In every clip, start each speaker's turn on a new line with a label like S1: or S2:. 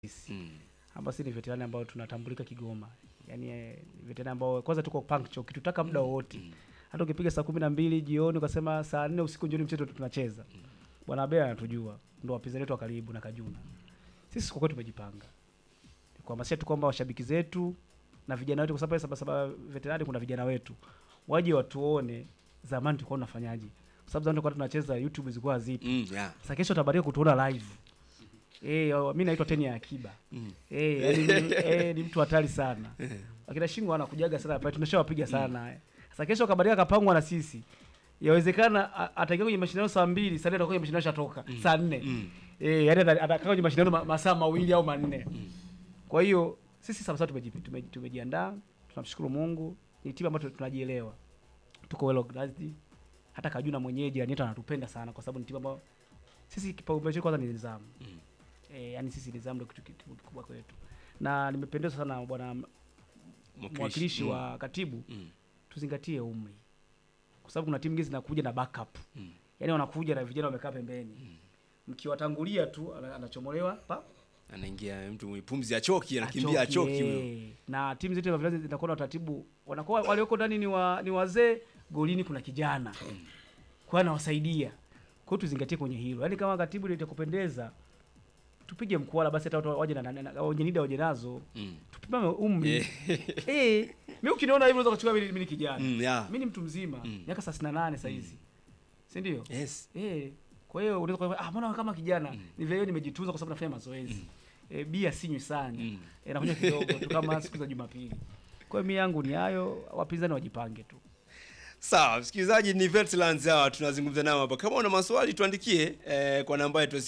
S1: sisi
S2: Mm.
S1: ambao sisi ni veterani ambao tunatambulika Kigoma, yaani eh, veterani ambao kwanza tuko punctual, ukitutaka muda wowote hata ukipiga saa kumi na mbili jioni ukasema saa nne usiku jioni mchezo tunacheza, bwana Abel anatujua, ndo wapinzani wetu wa karibu na Kajuna. Sisi kwa kweli tumejipanga kuhamasisha tu kwamba washabiki zetu na vijana wetu, kwa sababu saba saba veterani kuna vijana wetu waje watuone zamani tulikuwa tunafanyaje, kwa sababu zamani tulikuwa tunacheza YouTube zilikuwa zipo.
S2: Mm, yeah.
S1: Sasa kesho utabadia kutuona live. Eh, oh, mimi naitwa Teni ya Akiba.
S2: Mm.
S1: Eh, yaani ni- eh, ni mtu hatari sana. Akina Shingo anakujaga sana pale tunashawapiga sana. Sasa kesho kabadilika kapangwa na sisi. Yawezekana a- ataingia kwenye mashindano saa mbili, saa nne atakuwa kwenye mashindano shatoka saa nne.
S2: Mm.
S1: Eh, yaani ata- atakaa kwenye mashindano ma- masaa mawili au manne. Kwa hiyo sisi sasa tumeji- tumeji- tumejiandaa, tunamshukuru Mungu. Ni timu ambayo tunajielewa. Tuko well organized. Hata Kajuna mwenyewe jirani yetu anatupenda sana kwa sababu ni timu ambayo sisi kipaumbele chetu kwanza ni nidhamu.
S2: Mm.
S1: Eh, yani sisi nidhamu ndio kitu kitu kikubwa kwetu. Na nimependezwa sana na bwana mwakilishi
S2: Mm.
S1: wa katibu
S2: Mm.
S1: tuzingatie umri. Kwa sababu kuna timu nyingine zinakuja na backup.
S2: Mm.
S1: Yaani wanakuja na vijana wamekaa pembeni. Mkiwatangulia tu ana- anachomolewa pa
S2: Anaingia mtu mwenye pumzi achoki, anakimbia achoki huyo.
S1: eh. Na timu zetu za vilazi zinakuwa na utaratibu, wanakuwa walioko ndani ni wa, ni wazee, golini kuna kijana. Kwa hiyo anawasaidia. Kwa hiyo tuzingatie kwenye hilo. Yaani kama katibu ndio itakupendeza tupige mkwala basi hata watu waje na- na na- wenye nida waje nazo.
S2: Mm.
S1: Tupimame umri.
S2: Eh.
S1: Eh, mimi ukiniona hivyo unaweza kuchukua mimi mimi ni kijana.
S2: Mm, yeah.
S1: Mimi ni mtu mzima,
S2: Mm.
S1: miaka 38 sasa hizi. Si ndio?
S2: Yes.
S1: Eh, kwa hiyo unaweza kusema ah, mbona kama kijana ni vile nimejitunza kwa sababu nafanya mazoezi. Eh, bia sinywi sana.
S2: Mm.
S1: Eh, nakunywa kidogo tu kama siku za Jumapili. Kwa hiyo mimi yangu ni hayo, wapinzani wajipange tu.
S2: Sawa, msikilizaji, ni Veterans hawa tunazungumza nao hapa. Kama una maswali tuandikie eh, kwa namba yetu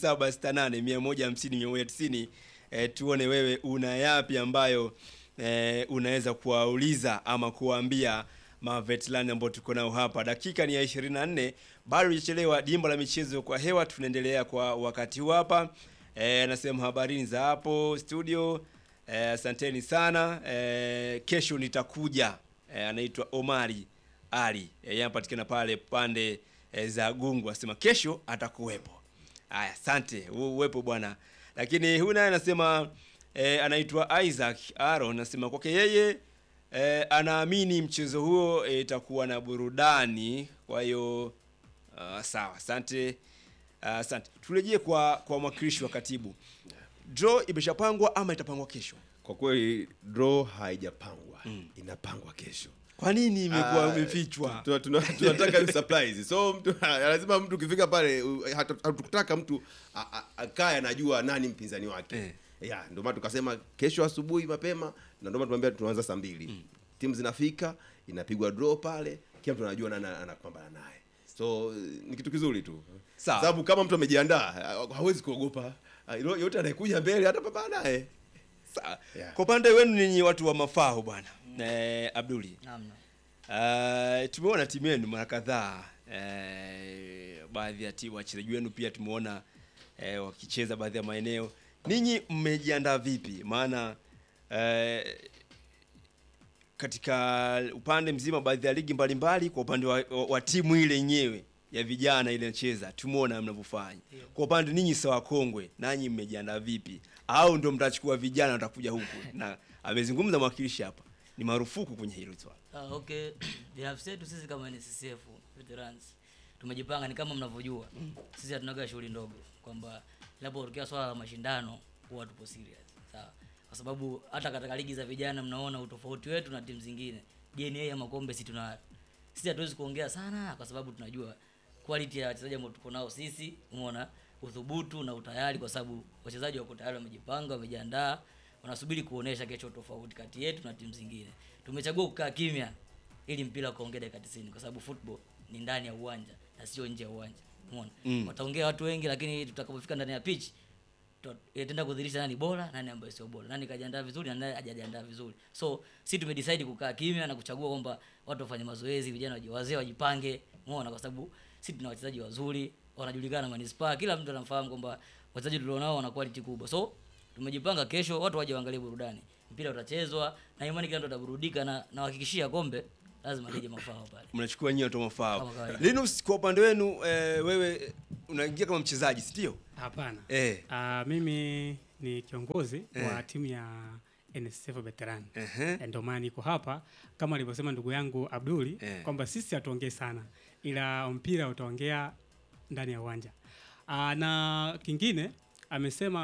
S2: 0768 150 190 eh, tuone wewe una yapi ambayo eh, unaweza kuwauliza ama kuwaambia maveterani ambao tuko nao hapa. Dakika ni ya 24, bado hujachelewa. Dimba la michezo kwa hewa, tunaendelea kwa wakati huu hapa. Eh, nasema habarini za hapo studio. Eh, asanteni sana. Eh, kesho nitakuja. Eh, anaitwa Omari ali e, yeye anapatikana pale pande e, za Gungu, asema kesho atakuwepo. Haya, asante u- uwepo bwana. Lakini huyu naye anasema e, anaitwa Isaac Aaron, anasema kwake yeye e, anaamini mchezo huo eh, itakuwa na burudani. Kwa hiyo uh, sawa, asante uh, asante. Turejee kwa kwa mwakilishi wa katibu. Draw imeshapangwa ama itapangwa kesho?
S3: Kwa kweli draw haijapangwa, inapangwa kesho.
S2: Kwa nini imekuwa
S3: Ah,
S2: imefichwa?
S3: tuna- tuna- tunataka hiyo surprise so mtu lazima mtu ukifika pale u- hatu- hatukutaka mtu a- a- akae anajua nani mpinzani wake
S2: Eh.
S3: ya ndio maana tukasema kesho asubuhi mapema na ndio maana tumeambia tunaanza saa mbili timu zinafika inapigwa draw pale kila mtu anajua nani anapambana naye so ni kitu kizuri tu
S2: Sawa.
S3: sababu kama mtu amejiandaa ha- hawezi kuogopa Ah, ilo- yote anayekuja mbele atapambana naye
S2: Sawa.
S3: Yeah.
S2: Kwa upande wenu ninyi watu wa mafao bwana eh, Abduli
S4: Naam, naam.
S2: Uh, tumeona timu yenu mara kadhaa uh, baadhi ya timu wachezaji wenu pia tumeona uh, wakicheza baadhi ya maeneo. Ninyi mmejiandaa vipi? Maana uh, katika upande mzima baadhi ya ligi mbalimbali, kwa upande wa, wa, wa timu ile yenyewe ya vijana ile inacheza, tumeona mnavyofanya. Kwa upande ninyi sawa kongwe, nanyi mmejiandaa vipi? Au ndio mtachukua vijana watakuja huku? Na amezungumza mwakilishi hapa, ni marufuku kwenye hilo swala.
S4: Ah, okay. Binafsi yetu sisi kama NSSF veterans tumejipanga, ni kama mnavyojua sisi hatunaga shughuli ndogo, kwamba linapotokea swala la mashindano huwa tupo serious, sawa, kwa sababu hata katika ligi za vijana mnaona utofauti wetu na timu zingine. DNA ya makombe sisi tuna sisi hatuwezi kuongea sana, kwa sababu tunajua quality ya wachezaji ambao tuko nao sisi, umeona uthubutu na utayari, kwa sababu wachezaji wako tayari, wamejipanga, wamejiandaa wanasubiri kuonesha kesho tofauti kati yetu na timu zingine. Tumechagua kukaa kimya ili mpira ukaongea dakika 90 kwa sababu football ni ndani ya uwanja na sio nje ya uwanja. Umeona?
S2: Mm.
S4: Wataongea watu wengi lakini tutakapofika ndani ya pitch tuta- itaenda kudhihirisha nani bora, nani ambaye sio bora, nani kajiandaa vizuri na nani hajajiandaa vizuri. So sisi tumedecide kukaa kimya na kuchagua kwamba watu wafanye mazoezi, vijana waji- wazee wajipange, umeona, kwa sababu sisi tuna wachezaji wazuri, wanajulikana manispaa, kila mtu anafahamu kwamba wachezaji tulionao wana quality kubwa. So tumejipanga kesho watu waje waangalie burudani, mpira utachezwa na imani kila mtu ataburudika, na nawahakikishia kombe lazima lije mafao pale.
S2: mnachukua nyinyi watu wa mafao.
S4: Kama kawaida.
S2: Linus, kwa upande wenu eh, wewe unaingia kama mchezaji si ndio?
S5: Hapana.
S2: Eh.
S5: Ah, mimi ni kiongozi
S2: Eh.
S5: wa timu ya NSSF veteran
S2: Ehe.
S5: ndio maana niko hapa kama alivyosema ndugu yangu Abduli
S2: Eh.
S5: kwamba sisi hatuongei sana, ila mpira utaongea ndani ya uwanja. Aa, na kingine amesema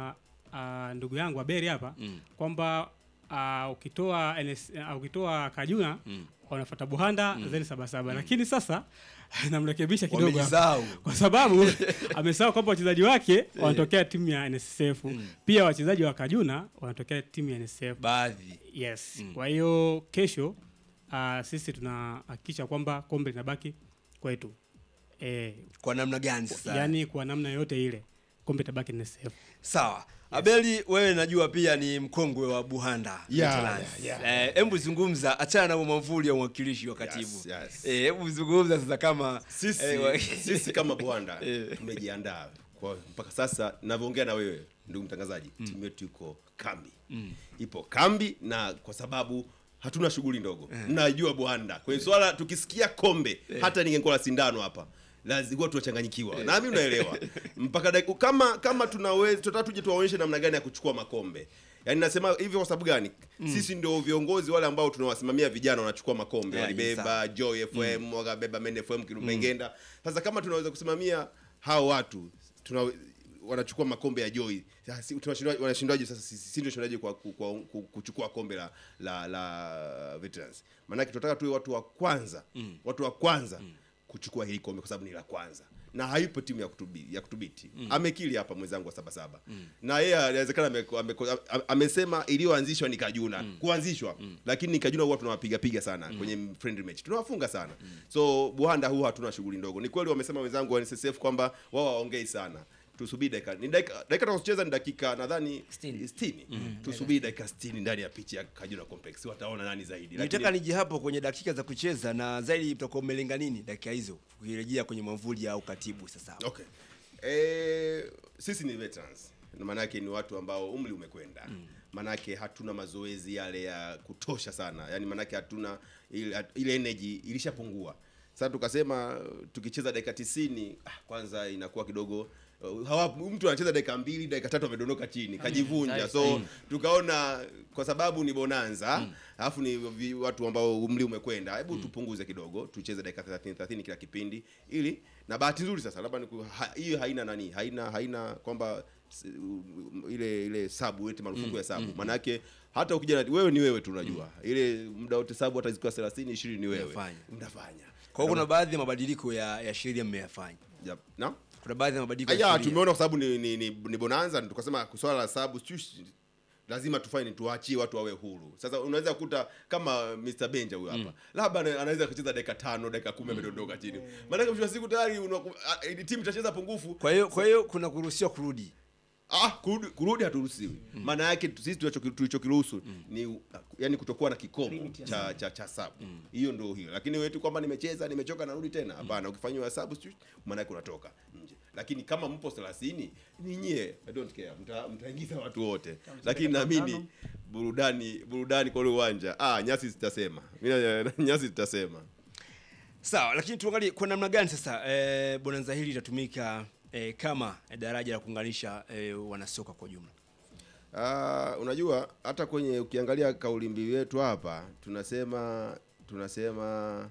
S5: aa, ndugu yangu Aberi hapa
S2: Mm.
S5: kwamba aa, ukitoa NS, aa, ukitoa Kajuna
S2: Mm.
S5: wanafuata Buhanda then Sabasaba, lakini sasa namrekebisha kidogo hapa
S2: Wamejisahau.
S5: kwa sababu amesahau kwamba wachezaji wake wanatokea timu ya NSSF pia wachezaji wa Kajuna wanatokea timu ya NSSF
S2: baadhi
S5: yes
S2: Mm.
S5: kwa hiyo kesho uh, sisi tunahakikisha kwamba kombe linabaki kwetu e,
S2: kwa namna gani sasa
S5: yani kwa namna yoyote ile kombe tabaki NSSF
S2: sawa abeli wewe najua pia ni mkongwe wa buhanda
S3: Yeah,
S2: Veterans.
S3: yeah, yeah.
S2: Eh, hebu zungumza achana na mwamvuli ya mwakilishi wa katibu
S3: Yes, yes.
S2: Eh, hebu zungumza sasa kama
S3: sisi,
S2: eh, wa-
S3: sisi kama Bwanda
S2: Eh.
S3: tumejiandaa kwa mpaka sasa navyoongea na wewe ndugu mtangazaji timu yetu iko kambi ipo kambi na kwa sababu hatuna shughuli ndogo mnajua Bwanda kwenye swala tukisikia kombe hata ningekuwa la sindano hapa lazima tunachanganyikiwa na mimi unaelewa mpaka dakika kama kama tunaweza tutataka tuje tuwaonyeshe namna gani ya kuchukua makombe Yaani nasema hivyo kwa sababu gani? Sisi ndio viongozi wale ambao tunawasimamia vijana wanachukua makombe.
S2: Yeah, ni sawa.
S3: Walibeba Joy FM, wakabeba Men FM Kilumengenda. Sasa kama tunaweza kusimamia hao watu tuna wanachukua makombe ya Joy. Sasa si- tunashindwa wanashindwaje sasa sisi sisi ndio tunashindaje kwa, kwa, kwa, ku- kuchukua kombe la la, la veterans. Maana tunataka tuwe watu wa kwanza, watu wa kwanza kuchukua hili kombe kwa sababu ni la kwanza. Na haipo timu ya kutubiti, ya kutubiti. Amekili hapa mwenzangu wa saba saba. Na yeye inawezekana ame, ame, ame, amesema iliyoanzishwa ni Kajuna. Kuanzishwa. Lakini Kajuna huwa tunawapiga piga sana kwenye friendly match. Tunawafunga sana. So Buhanda huwa hatuna shughuli ndogo. Ni kweli wamesema wenzangu wa NSSF kwamba wao waongei sana. Tusubiri dakika. Ni dakika dakika tutakazocheza ni dakika nadhani
S4: Sitini.
S3: 60. Tusubiri dakika 60 ndani ya pitch ya Kajuna Complex. Wataona nani zaidi.
S2: nitaka nije hapo kwenye dakika za kucheza na zaidi utakuwa umelenga nini dakika hizo ukirejea kwenye mwamvuli au katibu sasa
S3: Okay. Eh, sisi ni veterans. Na maana yake ni watu ambao umri umekwenda. Maana yake hatuna mazoezi yale ya kutosha sana. Yaani maana yake hatuna ile, ile energy ilishapungua. Sasa tukasema tukicheza dakika 90 ah, kwanza inakuwa kidogo uh, hawa mtu anacheza dakika mbili dakika tatu amedondoka chini kajivunja
S4: Nice.
S3: so tukaona kwa sababu ni bonanza alafu ni vi- watu ambao umri umekwenda hebu tupunguze kidogo tucheze dakika 30 30 kila kipindi ili na bahati nzuri sasa labda niku- ha- hiyo haina nani haina haina kwamba s- u- ile ile sabu eti marufuku ya sabu maana yake hata ukija na- wewe ni wewe tu unajua ile muda wote sabu hata zikiwa 30 20 ni wewe
S2: Unafanya.
S3: mnafanya
S2: kwa hiyo kuna baadhi ya mabadiliko ya, ya sheria mmeyafanya
S3: Yep. na
S2: kuna baadhi ya mabadiliko ya
S3: Aya,
S2: sheria.
S3: tumeona kwa sababu ni, ni, ni, ni bonanza tukasema swala la sababu sijui lazima tufanye tuachie watu wawe huru. Sasa unaweza kukuta kama Mr. Benja huyo hapa. Labda ana- anaweza kucheza dakika tano, dakika kumi amedondoka chini. Maana mwisho wa siku tayari unaku- ah, eh, timu itacheza pungufu.
S2: kwa hiyo kwa hiyo kuna kuruhusiwa kurudi
S3: Ah, kurudi, kurudi haturuhusiwi. Maana yake tu- sisi tulicho- tulichokiruhusu ni uh, yani kutokuwa na kikomo
S1: Limit ya
S3: cha cha cha sabu. Hiyo ndio hiyo. Lakini wewe tu kwamba nimecheza, nimechoka narudi tena. Hapana, ukifanywa hesabu sijui maana yake unatoka nje. Lakini kama mpo 30 ni nyie, I don't care. Mta, mtaingiza watu wote. Lakini naamini burudani burudani kwa ule uwanja. Ah, nyasi zitasema. Mimi na- nyasi zitasema.
S2: sawa lakini tuangalie kwa namna gani sasa eh, bonanza hili litatumika eh, kama daraja la kuunganisha eh, wanasoka kwa ujumla
S3: Ah, unajua hata kwenye ukiangalia kauli mbiu yetu hapa tunasema tunasema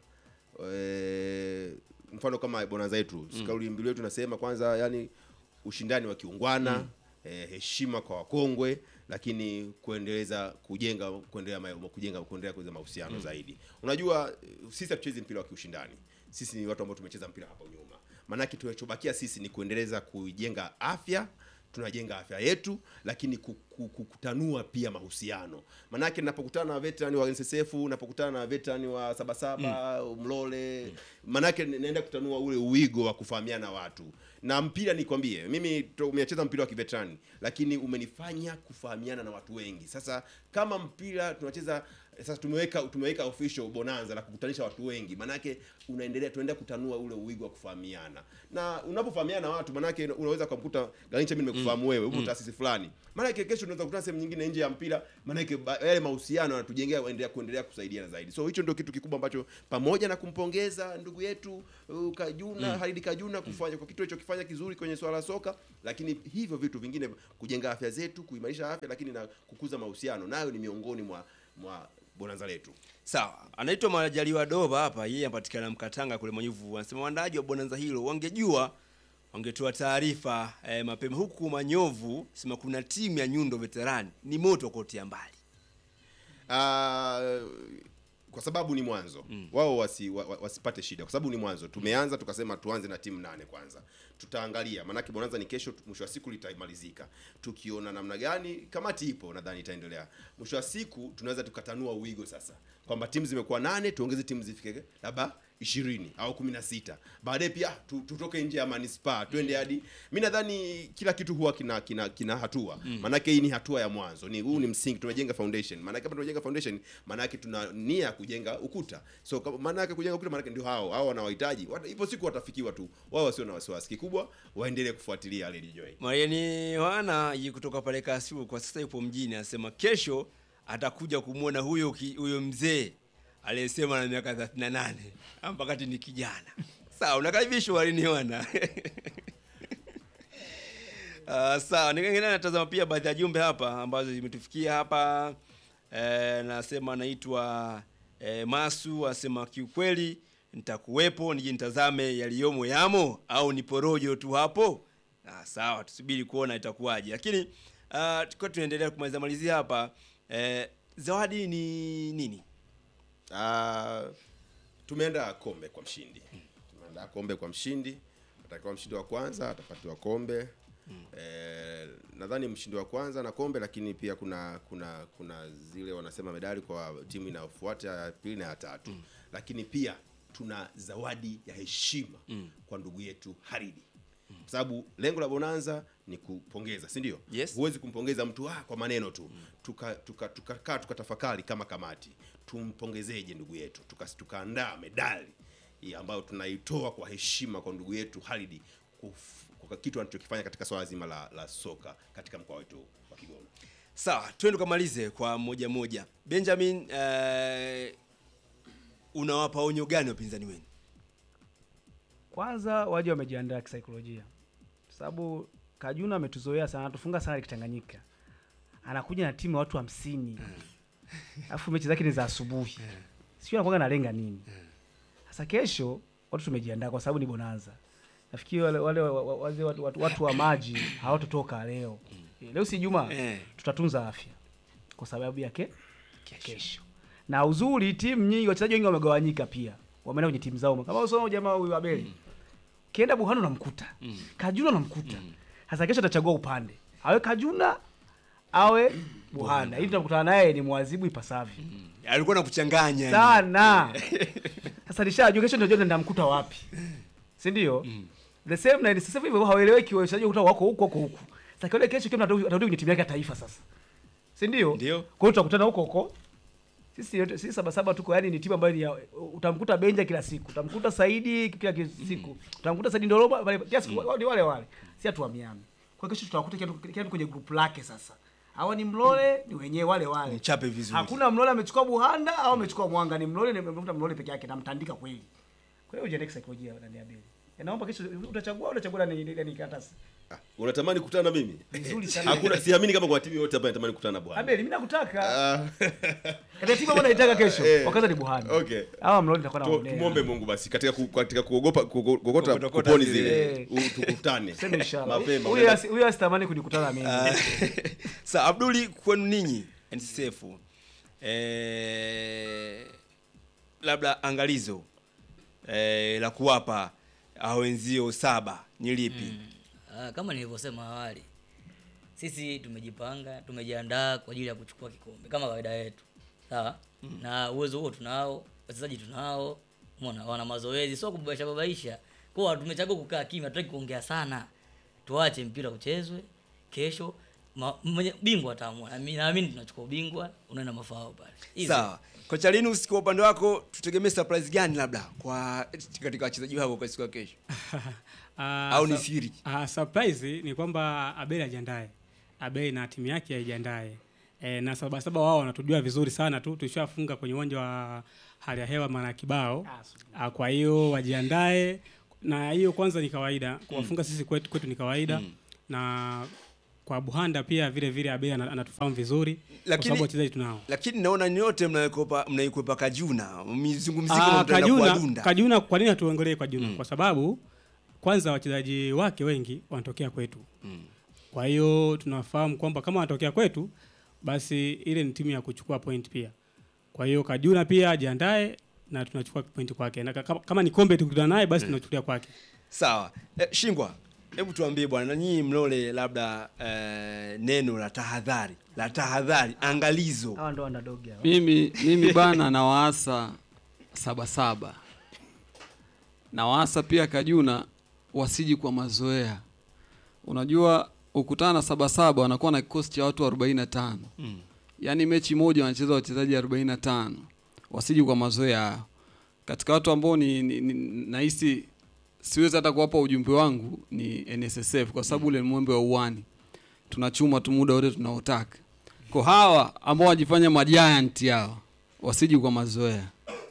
S3: e, mfano kama bonanza yetu mm. kauli mbiu yetu tunasema kwanza yani ushindani wa kiungwana mm. e, heshima kwa wakongwe lakini kuendeleza kujenga kuendelea ma- kujenga kuendelea kuendeleza mahusiano mm. zaidi unajua eh, sisi hatuchezi mpira wa kiushindani sisi ni watu ambao tumecheza mpira hapo nyuma maanake tunachobakia sisi ni kuendeleza kujenga afya tunajenga afya yetu lakini ku- ku- ku- kutanua pia mahusiano manake napokutana na veteran wa NSSF napokutana na veteran wa sabasaba mm. mlole manake ni- naenda kutanua ule uwigo wa kufahamiana watu na mpira nikwambie mimi to- umecheza mpira wa kiveterani lakini umenifanya kufahamiana na watu wengi sasa kama mpira tunacheza sasa tumeweka tumeweka official bonanza la kukutanisha watu wengi manake unaendelea tunaendelea kutanua ule uwigo wa kufahamiana na unapofahamiana na watu manake unaweza kumkuta Garincha mimi nimekufahamu wewe upo taasisi fulani manake kesho tunaweza kukutana sehemu nyingine nje ya mpira, maana yake ba- yale mahusiano yanatujengea kuendelea kuendelea kusaidiana zaidi. So hicho ndio kitu kikubwa ambacho pamoja na kumpongeza ndugu yetu uh, Kajuna Halidi Kajuna kufanya kwa kitu alichokifanya kizuri kwenye swala la soka, lakini hivyo vitu vingine kujenga afya zetu, kuimarisha afya, lakini na kukuza mahusiano, nayo ni miongoni mwa mwa bonanza letu.
S2: Sawa, anaitwa Majaliwa Doba hapa, yeye anapatikana Mkatanga kule Manyuvu. Anasema waandaaji wa bonanza hilo wangejua wangetoa taarifa eh, mapema. Huku Manyovu sema kuna timu ya Nyundo Veterani ni moto kotea mbali.
S3: Ah, kwa sababu ni mwanzo wao wasi, wa, wa- wasipate shida kwa sababu ni mwanzo tumeanza tukasema tuanze na timu nane kwanza tutaangalia maanake bonanza ni kesho tu- mwisho wa siku litamalizika tukiona namna gani kamati ipo nadhani itaendelea mwisho wa siku tunaweza tukatanua uwigo sasa kwamba timu zimekuwa nane tuongeze timu zifike labda ishirini au kumi na sita baadaye pia tu, tutoke nje ya manispaa twende hadi mi nadhani kila kitu huwa kina kina, kina hatua maanake hii ni hatua ya mwanzo ni huu ni msingi tumejenga foundation maanake kama tumejenga foundation maanake tuna nia ya kujenga ukuta so kama- maanake kujenga ukuta maanake ndio hao hao wanawahitaji Wata- ipo siku watafikiwa tu wao wasio na wasiwasi kikubwa waendelee kufuatilia Lady Joy
S2: Mariani Yohana yi kutoka pale Kasiu kwa sasa yupo mjini, anasema kesho atakuja kumwona huyo ki- huyo mzee aliyesema na miaka 38 mpakati ni kijana. Sawa, unakaribishwa Mariani Yohana. Uh, sawa, ningine natazama pia baadhi ya jumbe hapa ambazo zimetufikia hapa. Eh, nasema anaitwa eh, Masu asema kiukweli nitakuwepo nije nitazame yaliyomo yamo au ni porojo tu hapo. Ah, sawa, tusubiri kuona itakuwaje. Lakini uh, tukiwa tunaendelea kumalizia malizia hapa eh, zawadi ni nini?
S3: Ah, tumeandaa kombe kwa mshindi tumeandaa kombe kwa mshindi atakiwa mshindi wa kwanza atapatiwa kombe eh, nadhani mshindi wa kwanza na kombe lakini pia kuna kuna kuna zile wanasema medali kwa timu inayofuata ya pili na ya tatu lakini pia tuna zawadi ya heshima kwa ndugu yetu Haridi kwa sababu lengo la bonanza ni kupongeza si ndio
S2: Yes.
S3: huwezi kumpongeza mtu ah, kwa maneno tu tukakaa tuka, tuka, tuka tukatafakari kama kamati tumpongezeje ndugu yetu Tuka- tukaandaa medali hii ambayo tunaitoa kwa heshima kwa ndugu yetu Halidi kuf- kwa kitu anachokifanya katika swala zima la, la soka katika mkoa wetu wa Kigoma.
S2: Sawa, twende tukamalize kwa moja moja. Benjamin, eh, unawapa onyo gani wapinzani wenu?
S1: kwanza waje wamejiandaa kisaikolojia kwa sababu kajuna ametuzoea sana anatufunga sana kitanganyika anakuja na timu ya watu hamsini alafu mechi zake ni za asubuhi sio anakuwa analenga nini sasa kesho watu tumejiandaa kwa sababu ni bonanza nafikiri wale, wale wa- wa- wazee watu, watu, watu wa maji hawatotoka leo leo si juma
S2: Eh.
S1: tutatunza afya kwa sababu yake kesho na uzuri timu nyingi wachezaji wengi wamegawanyika pia wameenda kwenye timu zao kama usoma jamaa huyu Abeli kienda Buhano unamkuta Kajuna unamkuta sasa kesho atachagua upande awe Kajuna awe Buhana ili tunakutana naye ni mwazibu ipasavyo
S2: Alikuwa na kuchanganya yani.
S1: sana sasa nishajua kesho ndio ndamkuta wapi si ndio the same na sasa hivyo hawaeleweki wachezaji kuta wako huko huko huko sasa kile kesho kile atarudi atarudi kwenye timu yake ya taifa sasa si ndio
S2: Ndio.
S1: kwa hiyo tutakutana huko huko sisi yote sisi saba saba tuko yani ni timu ambayo ni ya, utamkuta Benja kila siku utamkuta Saidi kila ki- siku utamkuta Saidi Ndoroba wale kila siku ni wale wale si hatuamiani kwa hiyo kesho tutawakuta kila mtu- kila mtu kwenye group lake sasa hawa ni Mlole ni wenyewe wale wale
S2: Mchape vizuri.
S1: hakuna Mlole amechukua Buhanda au amechukua Mwanga ni Mlole ni mtafuta Mlole peke yake na mtandika kweli kwa hiyo ujiandae kisaikolojia ndani ya beli naomba kesho utachagua au utachagua ni ni karatasi
S3: Ah, unatamani kukutana na mimi?
S1: vizuri sana
S3: Hakuna, siamini kama kwa timu yote hapa inatamani kukutana na bwana.
S1: Abeli mimi nakutaka
S3: Ah,
S1: katika timu ambayo naitaka kesho
S3: Eh.
S1: wakaza ni Buhanda
S3: Okay.
S1: hawa Mlole nitakuwa
S3: tu-
S1: naonea
S3: tumwombe Mungu basi katika ku, katika kuogopa kuogo- kuokota
S2: Kuokota
S3: kuponi
S2: zile.
S3: zile u- tukutane
S1: Sema inshallah.
S3: mapema.
S1: Huyo asi- huyo asitamani kunikutana na mimi.
S2: Sa Abduli, kwenu ninyi NCCF eh, labda angalizo eh, la kuwapa hao wenzio saba ni lipi?
S4: Ah, kama nilivyosema awali, sisi tumejipanga, tumejiandaa kwa ajili ya kuchukua kikombe kama kawaida yetu, sawa. Na uwezo huo tunao, wachezaji tunao, umeona, wana mazoezi, sio kubabaisha babaisha. Kwa hiyo tumechagua kukaa kimya, hatutaki kuongea sana, tuache mpira uchezwe. Kesho ma- mwenye bingwa ataamua, na mimi naamini tunachukua ubingwa, unaenda mafao pale. Easy.
S2: Sawa. Kocha Linus, kwa upande wako tutegemee surprise gani labda kwa katika wachezaji wako kwa siku ya kesho?
S5: Ah,
S2: Au ni
S5: sa-
S2: siri?
S5: ah, surprise ni kwamba Abel ajiandae Abei na timu yake aijiandae. E, na Sabasaba wao wanatujua vizuri sana tu, tulishafunga kwenye uwanja wa hali ya hewa mara kibao. Ah, Kwa hiyo wajiandae, na hiyo kwanza ni kawaida kuwafunga sisi kwetu, kwetu ni kawaida na kwa Buhanda pia vile vile Abei ana- anatufahamu vizuri kwa
S2: Lakini-
S5: sababu wachezaji tunao.
S2: lakini naona nyote mnaikwepa mnaikwepa Kajuna mizungumziko
S5: Ah,
S2: mtaenda
S5: Kajuna,
S2: kuwadunda.
S5: Kajuna, kwa nini hatuongelee Kajuna? Kwa sababu kwanza wachezaji wake wengi wanatokea kwetu. Kwa hiyo tunafahamu kwamba kama wanatokea kwetu, basi ile ni timu ya kuchukua point pia. Kwa hiyo Kajuna pia ajiandae na tunachukua point kwake, na kama, kama ni kombe tukutana naye basi tunachukulia kwake.
S2: Sawa. Eh, Shingwa, hebu tuambie bwana, na nyinyi mlole labda eh, neno la tahadhari la tahadhari, angalizo.
S1: hawa ndo underdog hawa.
S6: mimi mimi bana nawaasa sabasaba nawaasa pia kajuna wasiji kwa mazoea unajua ukutana na sabasaba wanakuwa na kikosi cha watu 45
S2: Mm.
S6: yaani mechi moja wanacheza wachezaji 45 wasiji kwa mazoea hayo katika watu ambao ni, ni, ni nahisi siwezi hata kuwapa ujumbe wangu ni nssf kwa sababu ule ni mwembe wa uwani tunachuma tu muda wote tunaotaka kwa hawa ambao wajifanya majiant hawa wasiji kwa mazoea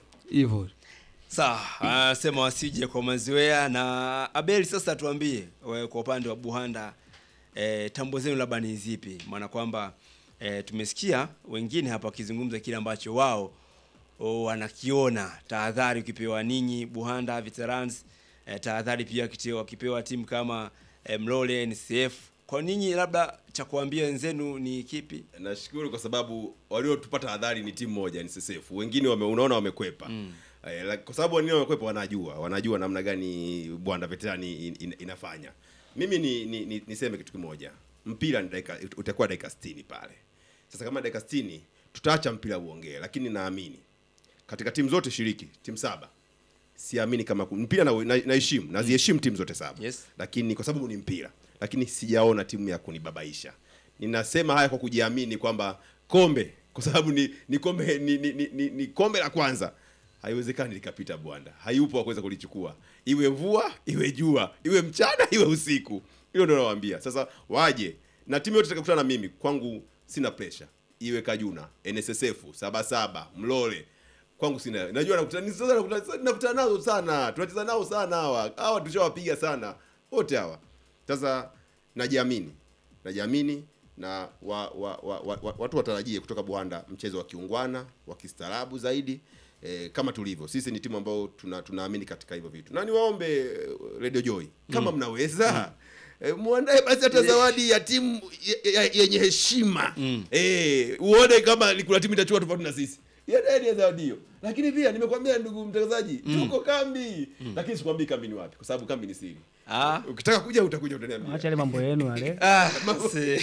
S6: hivyo
S2: Sawa, anasema wasije kwa mazoea. Na Abeli, sasa tuambie wewe kwa upande wa Buhanda, eh, tambo zenu labda ni zipi? Maana kwamba eh, tumesikia wengine hapa wakizungumza kile ambacho wao oh, wanakiona. Tahadhari ukipewa ninyi Buhanda Veterans, eh, tahadhari pia kite- wakipewa timu kama eh, Mlole NCF. Kwa ninyi labda cha kuambia wenzenu ni kipi?
S3: nashukuru kwa sababu waliotupata hadhari ni timu moja ni SSF wengine wame, unaona wamekwepa eh, la- kwa sababu wengine wamekwepa wanajua wanajua namna gani bwanda veterani in, in, inafanya mimi ni, ni, ni, niseme kitu kimoja mpira ni dakika utakuwa dakika 60 pale sasa kama dakika 60 tutaacha mpira uongee lakini naamini katika timu zote shiriki timu saba siamini kama ku- mpira na- na- naheshimu naziheshimu timu zote saba
S2: Yes.
S3: lakini kwa sababu ni mpira lakini sijaona timu ya kunibabaisha ninasema haya kwa kujiamini kwamba kombe kwa sababu ni ni kombe ni, ni, ni, ni, ni kombe la kwanza haiwezekani likapita bwanda hayupo wa kuweza kulichukua iwe mvua iwe jua iwe mchana iwe usiku hilo ndio nawaambia sasa waje na timu yote itakakutana na mimi kwangu sina pressure iwe kajuna nssf sabasaba mlole kwangu sina najua nakutana ni sasa nakutana nakutana nazo sana tunacheza nao sana hawa hawa tushawapiga sana wote hawa sasa najiamini najiamini na wa, wa, wa, wa, wa, watu watarajie kutoka Buhanda mchezo wa kiungwana wa kistaarabu zaidi e, kama tulivyo sisi ni timu ambayo tuna, tunaamini katika hivyo vitu na niwaombe eh, Radio Joy kama mnaweza E, muandae basi hata zawadi ya timu ye- ye- yenye heshima mm. e, uone kama ni kuna timu itachukua tofauti na sisi Iandaeni ya zawadi hiyo lakini pia nimekwambia ndugu mtangazaji tuko kambi lakini sikwambii kambi ni wapi kwa sababu kambi ni siri
S2: Ah,
S3: ukitaka kuja utakuja utaniambia
S1: acha yale mambo yenu yale
S2: ah, si-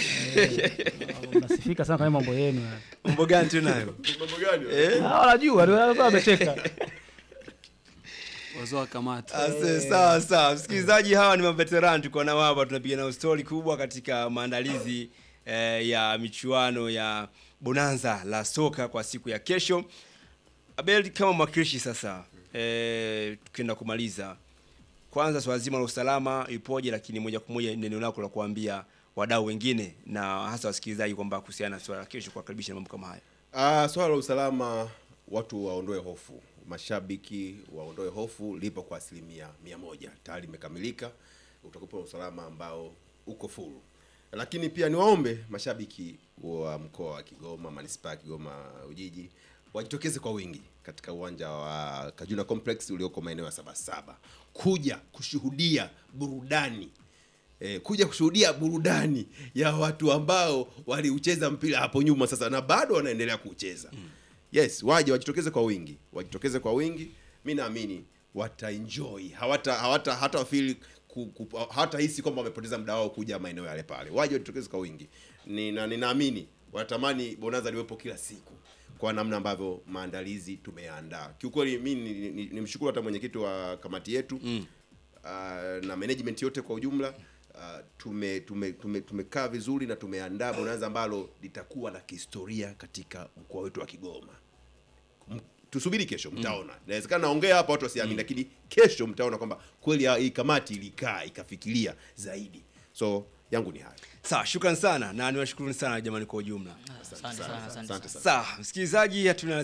S1: mnasifika sana kwa mambo yenu yale
S2: mambo gani tunayo?
S3: mambo gani
S2: Eh?
S1: Ah, wanajua ndio wanasema wamecheka
S6: wazee wa kamati
S2: Ase, sawa sawa, msikilizaji, hawa ni maveterani tuko nao hapa, tunapiga nao stori kubwa katika maandalizi eh, ya michuano ya bonanza la soka kwa siku ya kesho. Abel, kama mwakilishi sasa, eh, tukienda kumaliza, kwanza swala zima la usalama ipoje, lakini moja kwa moja neno lako la kuambia wadau wengine na hasa wasikilizaji kwamba kuhusiana na swala la kesho, kuwakaribisha na mambo kama haya.
S3: Ah, swala la usalama watu waondoe hofu, mashabiki waondoe hofu, lipo kwa asilimia mia moja tayari imekamilika. Utakupa usalama ambao uko full, lakini pia niwaombe mashabiki wa mkoa wa Kigoma, manispaa ya Kigoma Ujiji wajitokeze kwa wingi katika uwanja wa Kajuna Complex ulioko maeneo ya Sabasaba kuja kushuhudia burudani eh, kuja kushuhudia burudani ya watu ambao waliucheza mpira hapo nyuma sasa na bado wanaendelea kuucheza yes waje wajitokeze kwa wingi wajitokeze kwa wingi mi naamini wataenjoy hawata hawata hata feel ku, ku, hata hisi kwamba wamepoteza muda wao kuja maeneo yale pale waje wajitokeze kwa wingi Nina, ninaamini wanatamani bonanza liwepo kila siku kwa namna ambavyo maandalizi tumeandaa kiukweli mi nimshukuru ni, ni, nimshukuru hata mwenyekiti wa kamati yetu mm. uh, na management yote kwa ujumla uh, tume tume tume tumekaa vizuri na tumeandaa bonanza ambalo litakuwa la kihistoria katika mkoa wetu wa Kigoma. M- Tusubiri kesho mtaona. Inawezekana naongea hapa watu wasiamini lakini kesho mtaona kwamba kweli ya- hii kamati ilikaa ikafikiria zaidi. So yangu ni hayo
S2: Sawa, shukran sana na niwashukuruni sana jamani kwa ujumla.
S4: Asante sana, asante sana.
S3: asante sana
S2: Sawa, msikilizaji hatuna